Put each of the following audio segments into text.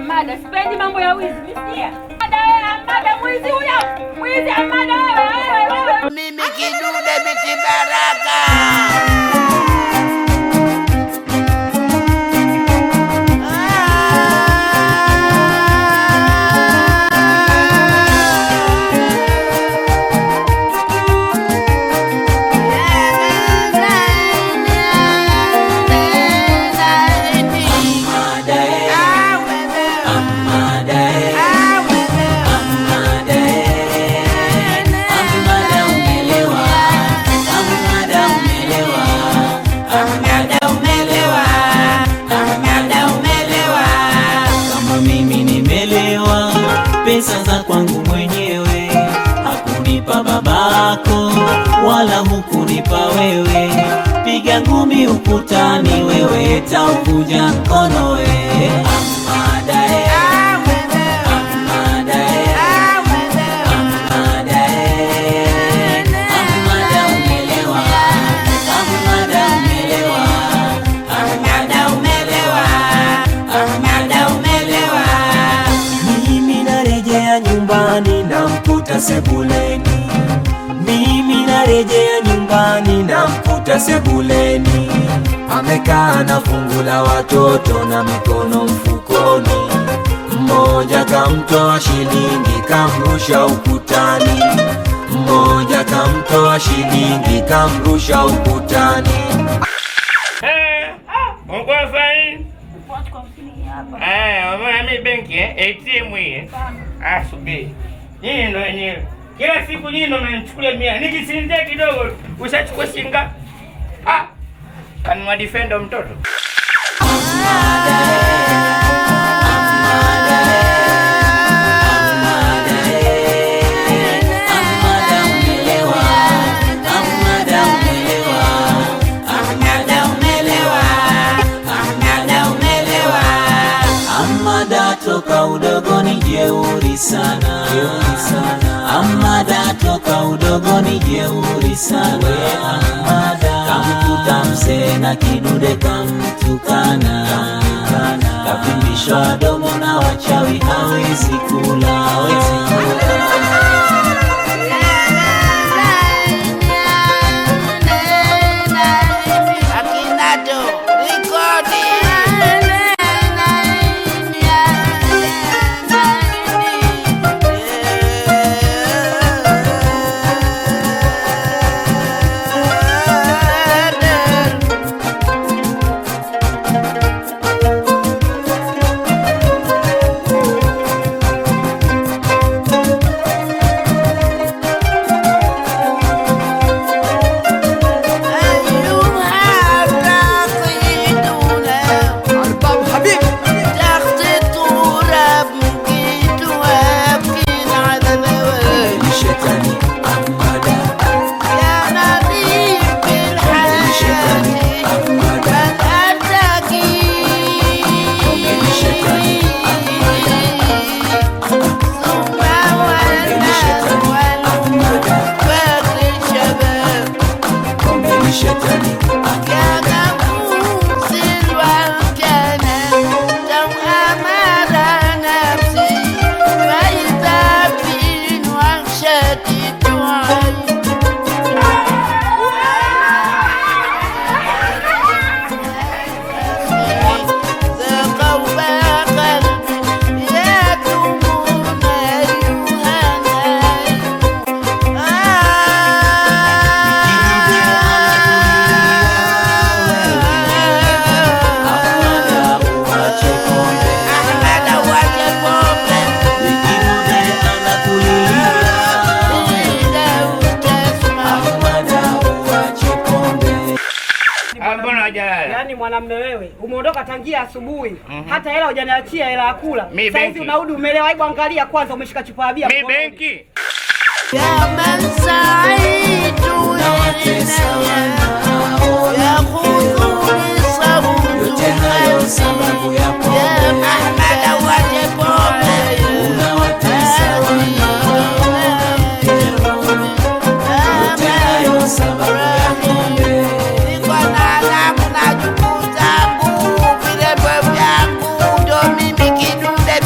Amada, sipendi mambo ya wizi, nisikia. Amada wewe, Amada mwizi huyo. Mwizi Amada wewe, wewe, wewe. Mimi kidude biti baraka. kama mimi nimelewa, pesa za kwangu mwenyewe, hakunipa babako wala hukunipa wewe. Piga ngumi ukutani, wewe taukuja mkono we Amada, eh. Amada, eh. Amada, eh. Amada umelewa, Amada umelewa, Amada umelewa, Amada umelewa. Mimi narejea nyumbani namkuta sebuleni, mimi narejea nyumbani namkuta sebuleni, amekaa na fungu la watoto na mikono mfukoni, mmoja kamtoa shilingi kamrusha ukutani, mmoja kamtoa shilingi kamrusha ukutani. Eh, uko fine? Eh, umeona mimi benki eh, ATM hii. eh? Ah, subiri. Nyinyi ndo wenyewe. Kila siku nyinyi ndo mnanichukulia mia. Nikisinzia kidogo ushachukua shinga. Ah. Kanunua defender mtoto. Amada toka udogoni jeuri sana, jeuri sana. Amada toka udogoni jeuri sana. Amada kamkuta mzee na kidude kamtukana, kavimbishwa domo na wachawi hawezi kula, hawezi kula. Akinato, rekodi. Ni shetani Amada, ni shetani ni shetani Amada, ni shetani Amada uache pombe, Kidude anakulilia. Amada uache pombe. Ah, mbona hajalala? Yaani mwanamme wewe umeondoka tangia asubuhi hata hela hujaniachia hela ya kula. Mi Sasa hivi benki. unarudi umelewa. Hebu angalia kwanza, umeshika chupa ya bia Mi mkononi. benki. يا من سعيد Unawatesa wanao يخذني صوت yote hayo sababu ya يا pombe. محمد وجبه Unawatesa wanao yote hayo sababu ya pombe. niko na damu na juku zangu vilembo vyangu ndo mimi kidude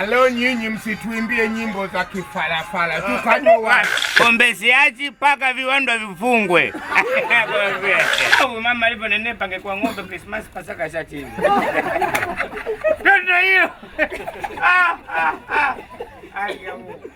Ah, leo nyinyi msituimbie nyimbo za kifalafala, tukanywe wali. Pombe siachi mpaka viwanda vifungwe. Au mama alivyonenepa angekuwa ng'ombe Krismasi Pasaka shachini. Ndio hiyo. Ah, ah, ah. Ai, ya Mungu.